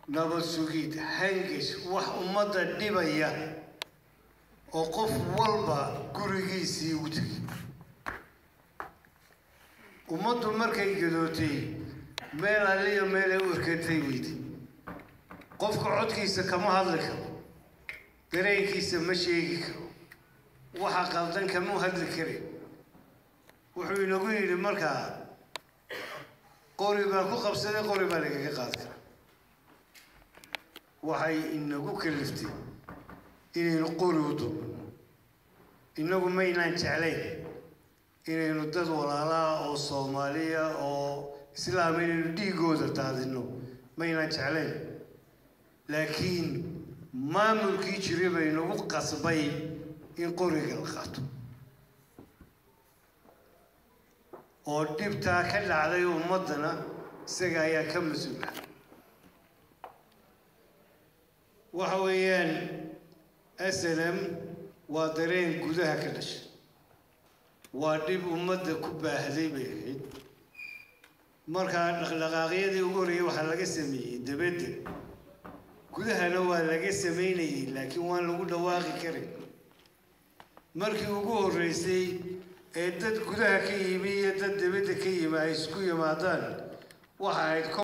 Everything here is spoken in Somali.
nabad sugid hangish wax ummadda dhibaya oo qof walba gurigiisii ugu tegay ummaddu markay gadootay meel alliyo meelay u erkatay weyday qofka codkiisa kama hadli karo dareenkiisa ma sheegi karo waxa qaldan kama hadli karin wuxuu inagu yidhi markaa qori baan ku qabsaday qori baa lagaga qaadi karaa waxay inagu kaliftay inaynu qori u duubno inagu maynaan jeclayn inaynu dad walaalaa oo soomaaliya oo islaam inaynu dhiigooda daadino maynaan jeclayn laakiin maamulkii jiray bay nagu qasbay in qoriga la qaato oo dhibtaa ka dhacday ummaddana isaga ayaa ka mas-uula waxa weeyaan slm waa dareen gudaha ka dhashay waa dhib ummadda ku baahday bay ahayd markaa dhaqdhaqaaqyadii ugu horreeyay waxaa laga sameeyey dabadda gudahana waa laga samaynayay laakiin waan lagu dhawaaqi karin markii ugu horreysay ee dad gudaha ka yimi iyo dad dabadda ka yimi ay isku yimaadaan waxa ahayd